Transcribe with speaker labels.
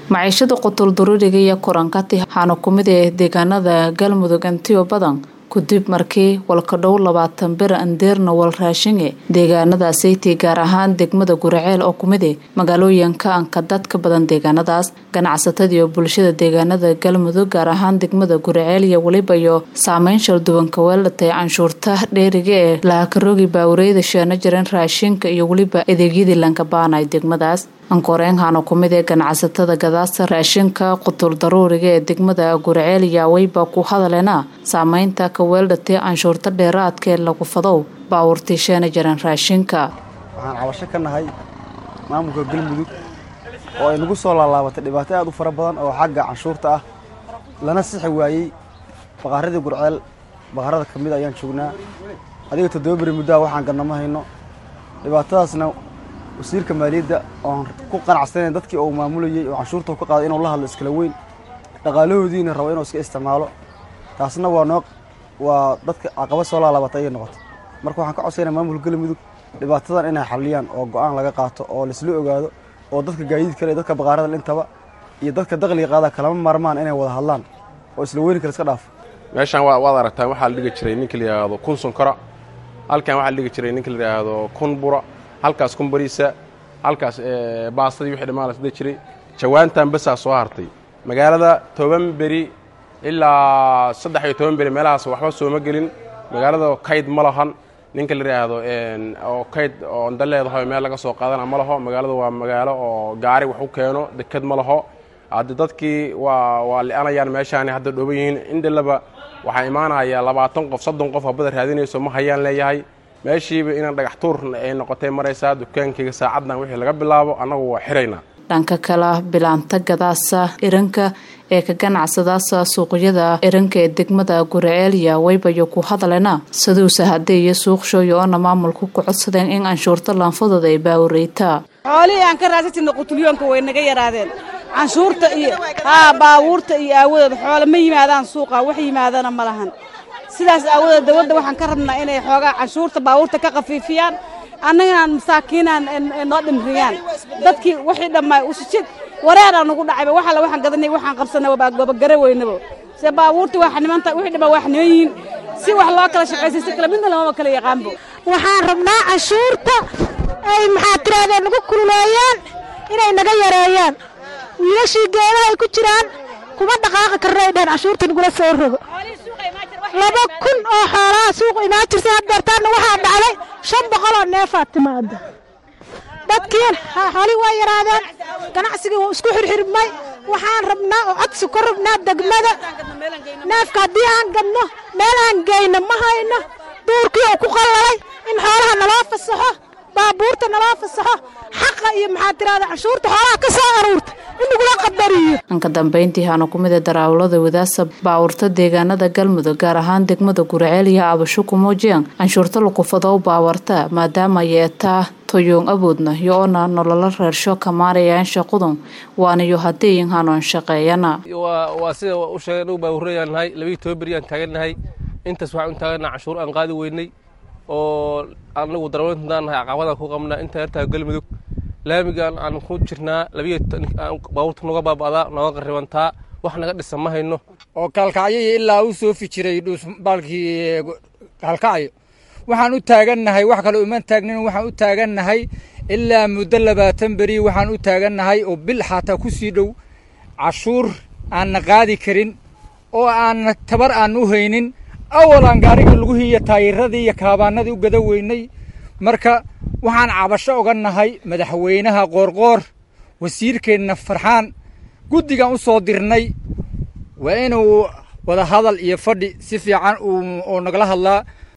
Speaker 1: maciishada qutulduruuriga iyo kurankati waxaana ku mid ah deegaanada galmudug intiyo badan kudib markii walkadhow labaatan bir andeerna wal raashinge deegaanadaasaytii gaar ahaan degmada guraceel oo kumid ah magaalooyinka anka dadka badan deegaanadaas ganacsatada iyo bulshada deegaanada galmudug gaar ahaan degmada guraceel iyo weliba iyo saameyn shalduwanka weelatay canshuurta dheeriga ee lahakaroogi baawureyda sheena jiran raashinka iyo weliba adeegyadii lankabaanay degmadaas ankoreenhana kumid ee ganacsatada gadaasta raashinka qutul daruuriga ee degmada guraceel yaaweyba ku hadaleena saameynta ka weeldhatay canshuurta dheeraadka ee lagu fadow baawurtii sheena jiran raashinka
Speaker 2: waxaan cabasho ka nahay maamulka galmudug oo ay nagu soo laalaabatay dhibaato aad u fara badan oo xagga canshuurta ah lana sixi waayey baqaaradii gurceel baqaarada ka mid ayaan joognaa adiga toddoba beri muddaha waxaan ganna ma hayno dhibaatadaasna wasiirka maaliyadda oon ku qanacsanayn dadkii uu maamulayey oo canshuurta ka qaaday inuu la hadlo iskala weyn dhaqaalahoodiina rabo inuu iska isticmaalo taasna waa noo waa dadka caqaba soo laalaabatay ayay noqotay marka waxaan ka codsaynaa maamulka galmudug dhibaatadan inay xalliyaan oo go-aan laga qaato oo laisla ogaado oo dadka gaadiid kale dadka baqaarada dhintaba iyo dadka daqliga qaada kalama maarmaan inay wada hadlaan oo isla weyni kale iska dhaafo
Speaker 3: meeshaan waad aragtaan waxaa la dhigi jiray ninka la yidhaahdo kun sunkara halkan waxaa la dhigi jiray ninka la yidhaahdo kun bura halkaas kun bariisa halkaas baastadii wixii dhammaan la sida jiray jawaantan basaa soo hartay magaalada toban beri ilaa saddex iyo toban beri meelahaas waxba sooma gelin magaalada kayd ma lahan ninka la yidhaahdo oo kayd oo onda leedaho meel laga soo qaadana ma laho magaalada waa magaalo oo gaari wax u keeno deked ma laho haddi dadkii waa waa li'anayaan meeshaani hadda dhooban yihiin indhalaba waxaa imaanaya labaatan qof soddon qof habada raadinayso ma hayaan leeyahay meeshiiba inaan dhagax tuur ay noqotay maraysaa dukaankayga saacaddan wixii laga bilaabo annagu waa xiraynaa
Speaker 1: dhanka kale bilaanta gadaasa iranka ee ka ganacsadaasa suuqyada iranka ee degmada guraceelya waybayo ku hadalena saduusa haddee iyo suuqshooyo oona maamulku ku codsadeen in canshuurta laanfadooda ay baawureytaa
Speaker 4: xoolihii aan ka raasajirna qutulyoonka way naga yaraadeen canshuurta iyo haa baabuurta iyo aawadeed xoole ma yimaadaan suuqa wax yimaadana ma lahan sidaas aawadeed dawladda waxaan ka rabnaa inay xoogaa canshuurta baabuurta ka khafiifiyaan annaganaan masaakiinaan noo dhimriyaan dadkii wixii dhammaa usujid wareeraa nugu dhacayba wax alle waxaan gadanay waxaan qabsanay gabagara weynabo se baabuurtii waa xanimanta wixii dhammaa waa xaniman yihiin si wax loo kala shaqaysay si kale midna lamaba kala yaqaanbo
Speaker 5: waxaan rabnaa canshuurta ay maxaa tirahdeen nagu kululeeyaan inay naga yareeyaan wiilashii geedaha ay ku jiraan kuma dhaqaaqi karno ay dheheen canshuurta nagula soo rogo laba kun oo xoolaha suuq imaan jirtay haddeertaanna waxaa dhacday shan boqoloo neefaa timaada dadkiin xoolii waa yaraadeen ganacsigii wuu isku xirxirmay waxaan rabnaa oo codsi ku rabnaa degmada neefka haddii aan gadno meel aan geyno ma hayno duurkii uu ku qallalay in xoolaha naloo fasaxo baabuurta naloo fasaxo xaqa iyo maxaa tirahda canshuurta xoolaha ka soo aruurta in lagula qadariyo
Speaker 1: anka dambayntii haana ku mida daraawlada wadaasa baawurta deegaanada galmudug gaar ahaan degmada guraceel iyo abasho ku muujiyaan canshuurta lakufadow baawarta maadaama yeetaa toyoon awoodna iyo oona nololo reersho kamaanayaan shaqudun waanayo hadeeyin hanoon shaqeeyana
Speaker 6: waa sida u sheegay anugu baawurayaan nahay labiiyo toban beri aan taagannahay intaas waxaan u taagannaha canshuur aan qaadi weynay oo anagu darawlintaan nahay caqabadaan ku qabnaa inta yartaa galmudug laamigaan aan ku jirnaa labiyo baabuurta noga baaba'daa nooga qaribantaa wax naga dhisan ma hayno
Speaker 7: oo kaalkacyoyo ilaa u soofi jiray dhuusbaalkii kaalkacyo waxaan u taagannahay wax kale uma taagnin waxaan u taagannahay ilaa muddo labaatan beri waxaan u taagannahay oo bil xataa ku sii dhow cashuur aanna qaadi karin oo aanna tabar aan u haynin awal aan gaarigii lagu hiiyo taayiradii iyo kaabaanadii u gada weynay marka waxaan cabasho oga nahay madaxweynaha qoorqoor wasiirkeenna farxaan guddigan u soo dirnay waa inuu wada hadal iyo fadhi si fiican oo nagala hadlaa